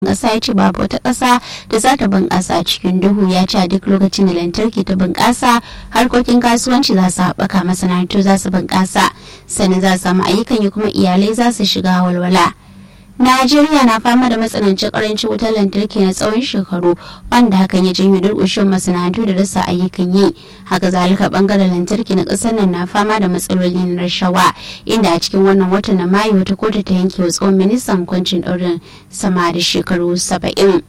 ƙasa ya ce babu wata ƙasa da za ta bunƙasa cikin duhu ya ce a duk lokacin da lantarki ta bunƙasa harkokin kasuwanci za su haɓaka masana'antu za su bunƙasa sannan za su samu ayyukan yi kuma iyalai za su shiga walwala. Najeriya na fama da matsanancin karancin wutar lantarki na tsawon shekaru wanda hakan ya janyo durƙushin masana'antu da rasa ayyukan yi. Haka zalika bangaren lantarki na ƙasar nan na fama da matsaloli na rashawa inda a cikin wannan watan na Mayu wata kotu ta yanke wa tsohon ministan kwancin ɗaurin sama da shekaru saba'in.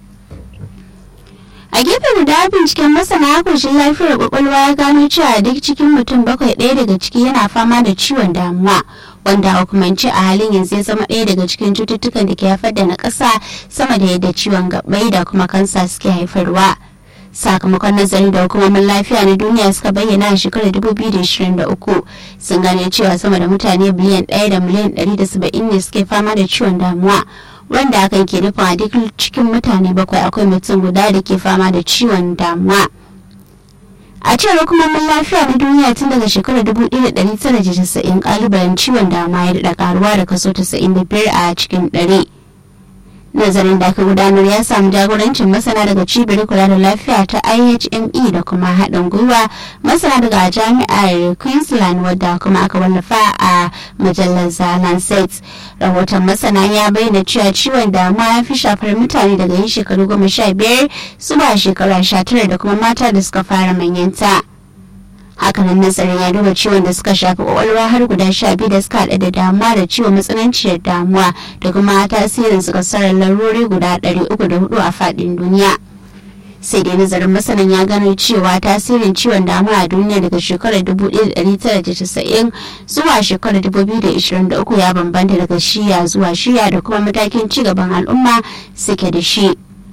a gefen da binciken masana koshin lafiyar kwakwalwa ya gano cewa duk cikin mutum bakwai ɗaya daga ciki yana fama da ciwon damuwa wanda a hukumance a halin yanzu ya zama ɗaya daga cikin cututtukan da ke haifar da na ƙasa sama da yadda ciwon gabai da kuma kansa suke haifarwa sakamakon nazarin da hukumomin lafiya na duniya suka bayyana a shekarar 2023 sun gane cewa sama da mutane biliyan 1 da miliyan 170 ne suke fama da ciwon damuwa wanda hakan ke nufin a duk cikin mutane bakwai akwai mutum guda da ke fama da ciwon damuwa a cewar hukumomin lafiya na duniya tun daga shekarar 1990 kalubalen ciwon damuwa ya daɗa karuwa da kaso 95 a cikin ɗari. nazarin da aka gudanar ya samu jagorancin masana daga cibiyar kula da lafiya ta ihme da kuma haɗin gwiwa masana daga jami'ar queensland wadda kuma aka wallafa a mujallar the lancet rahoton masana ya bayyana cewa ciwon damuwa ya fi shafar mutane daga yin shekaru goma sha biyar zuwa shekara sha tara da kuma mata da suka fara manyanta. hakanan nazarin ya duba ciwon da suka shafi kwakwalwa har guda sha biyu da suka haɗa da damuwa da ciwon matsananciyar damuwa da kuma tasirin su kasarar larurori guda ɗari uku da hudu a faɗin duniya sai dai nazarin masanan ya gano cewa tasirin ciwon damuwa a duniya daga shekarar 1990 zuwa shekarar 2023 ya bambanta daga shiya zuwa shiya da kuma matakin cigaban al'umma suke da shi.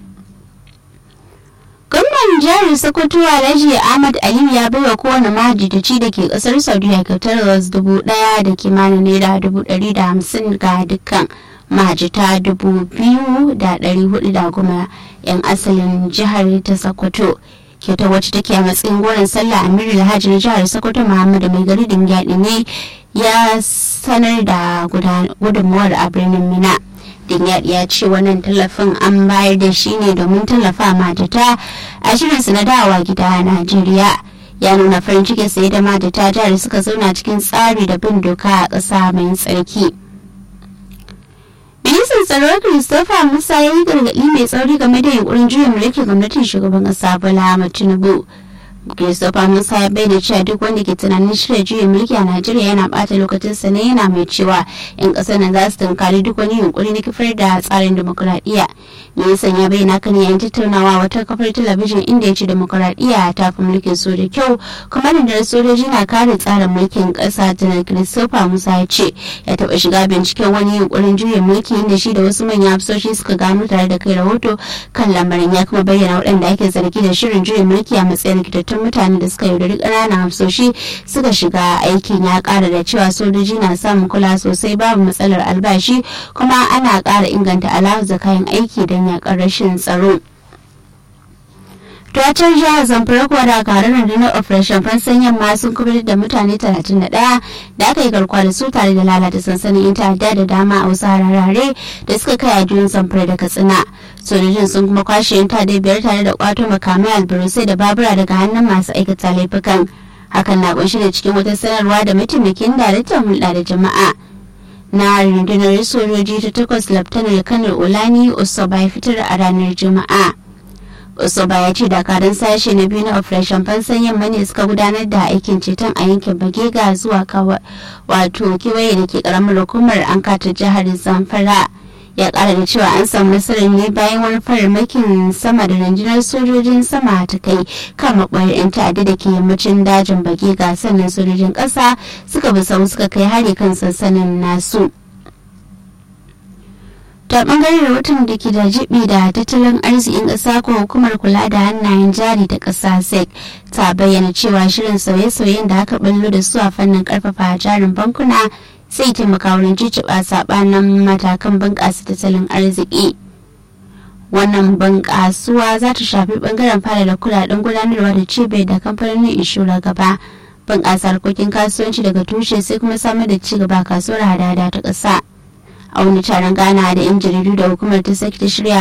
gwamnan jihar sokoto alhaji ahmad aliyu ya baiwa kowane mahajjaci da ke kasar saudiya kyautar ras dubu daya da kimanin naira dubu dari da hamsin ga dukkan mahajjata dubu biyu da dari hudu da goma yan asalin jihar ta sokoto kyautar wacce take a matsayin goron sallah amir alhaji na jihar sokoto muhammadu mai gari dingyadi ne ya sanar da gudunmuwar a birnin mina Dingyadi ya ce wannan tallafin an bayar da shi ne domin tallafa matata a shirinsu na dawa gida a Najeriya. Ya nuna farin ciki sai da matata jihar suka zauna cikin tsari da bin doka a ƙasa mai tsarki. Ministan tsaro Christopher Musa ya yi gargaɗi mai tsauri game da yunkurin juyin mulkin gwamnatin shugaban ƙasa Bola Ahmed Tinubu. Christopher Musa ya bayyana cewa duk wanda ke tunanin shirya juyin mulki a Najeriya yana bata lokacinsa ne yana mai cewa 'yan ƙasar nan za su tunkari duk wani yunkuri na kifar da tsarin demokuraɗiyya. Ministan ya bayyana kan yayin tattaunawa wata kafar talabijin inda ya ce demokuraɗiyya ta fi mulkin so da kyau kuma rundunar sojoji na kare tsarin mulkin ƙasa janar Christopher Musa ya ce ya taɓa shiga binciken wani yunkurin juyin mulki inda shi da wasu manyan hafsoshi suka gano tare da kai rahoto kan lamarin ya kuma bayyana waɗanda ake zargi da shirin juyin mulki a matsayin rikitattun mutane da suka yaudari ƙananan hafsoshi suka shiga aikin ya ƙara da cewa sojoji na samun kula sosai babu matsalar albashi kuma ana ƙara inganta alawar kayan aiki don yaƙar rashin tsaro. Tuwatar jihar Zamfara kuwa dakarun rundunar Operation Fansan Yamma sun kubutar da mutane 31 da aka yi garkuwa da su tare da lalata sansanin yan ta'adda da dama a wasu harare da suka kai a juyin Zamfara da Katsina. Sojojin sun kuma kwashe yan ta'adda biyar tare da kwato makamai albarusai da babura daga hannun masu aikata laifukan. Hakan na kunshi da cikin wata sanarwa da mataimakin daraktan hulɗa da jama'a. Na rundunar sojoji ta takwas Laftanar Kanar Olani Osoba ya fitar a ranar Juma'a. Osoba ya ce dakarun sashe na biyu na Operation Fansan Yamma ne suka gudanar da aikin ceton a yankin Bagega zuwa wato kewaye da ke karamar hukumar an kata jihar Zamfara. Ya kara da cewa an samu nasarar ne bayan wani farmakin sama da rundunar sojojin sama ta kai kan maɓoyar 'yan ta'adda da ke yammacin dajin Bagega sannan sojojin ƙasa suka bi sau suka kai hari kan sansanin nasu. ta bangaren rahoton da ke da jibi da tattalin arzikin ƙasa ko hukumar kula da hannayen jari ta ƙasa sec ta bayyana cewa shirin sauye-sauyen da aka ballo da su a fannin karfafa jarin bankuna zai taimaka wurin ciciba sabanin matakan bunƙasa tattalin arziki wannan bunƙasuwa za ta shafi bangaren fara da kudaden gudanarwa da cibiyar da kamfanonin inshora gaba bunƙasa harkokin kasuwanci daga tushe sai kuma samar da ci gaba kasuwar hada-hada ta ƙasa a wani taron gana da 'yan jaridu da hukumar ta sake ta shirya